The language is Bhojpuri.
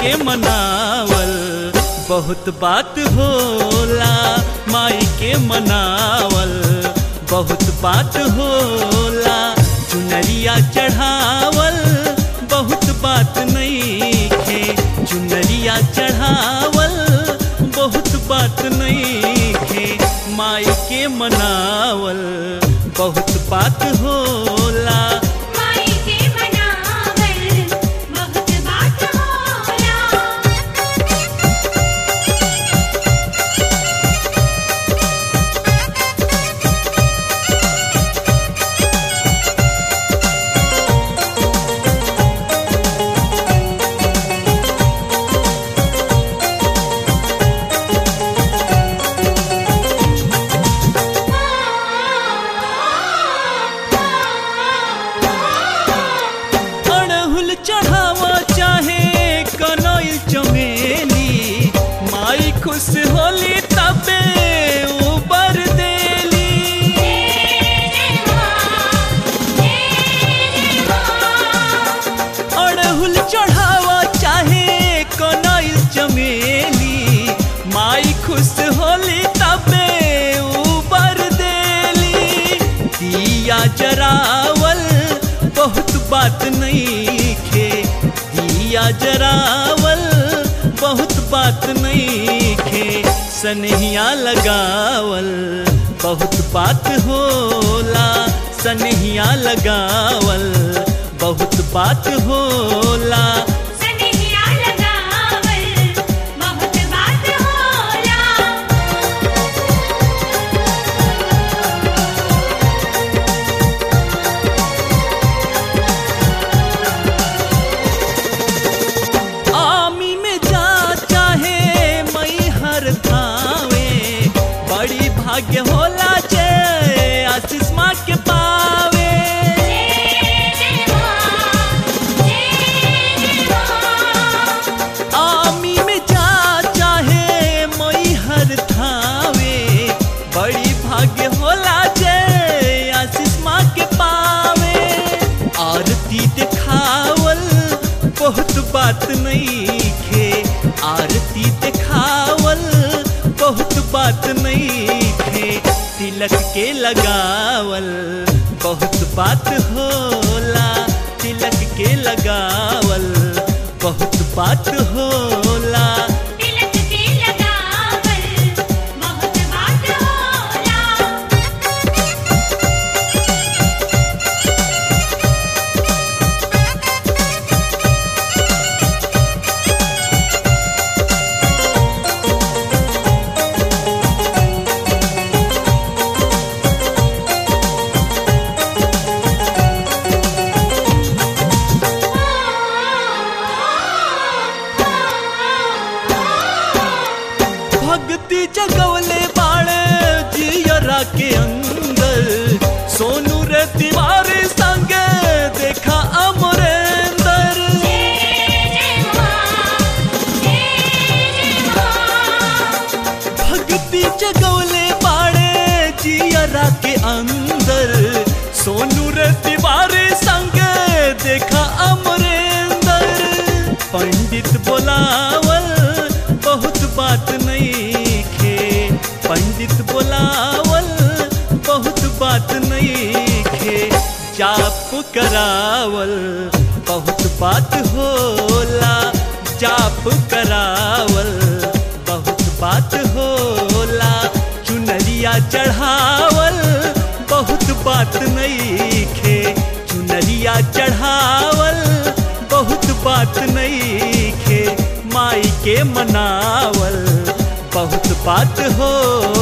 के मनावल बहुत बात होला माई के मनावल बहुत बात होला चुनरिया चढ़ावल बहुत बात नहीं खे चुनरिया चढ़ावल बहुत बात नहीं खे माई के मनावल बहुत बात होला माई के मनावल बहुत बात होला अड़हुल चढ़ावा चाहे कनैल चमेली माई खुश होली तबे उबर देली अड़हुल चढ़ावा चाहे कनैल चमेली माई खुश होली तबे उबर देली दिया जरावल बहुत बात नहीं खे दिया जरावल बहुत बात नहीं खे सनहिया लगावल बहुत बात होला सनहिया लगावल बहुत बात होला सनहिया लगावल बहुत बात होला आमी में जा चाहे मई हर थावे बड़ी भाग्य होला जय आशीष माँ के पावे आमी में जा चाहे मई हर थावे बड़ी भाग्य होला जय आशीष माँ के पावे आरती दिखावल बहुत बात नहीं खे आरती दिखावल बहुत बात नहीं खे तिलक के लगावल बहुत बात होला तिलक के लगावल बहुत बात होला तिलक के लगावल बहुत बात होला भक्ति जगवले बाड़े जियरा के अंदर सोनू रे तिवारी संगे देखा अमरेंदर भक्ति जगवले बाड़े जियरा के अंदर सोनू रे तिवारी संगे देखा अमरेंदर पंडित बोलावल बहुत बात नहीं खे पंडित बोलावल बहुत बात नहीं खे जाप करावल बहुत बात होला जाप करावल बहुत बात होला चुनरिया चढ़ावल बहुत बात नहीं खे चुनरिया चढ़ावल बहुत बात नहीं खे माई के मनावल बहुत बात हो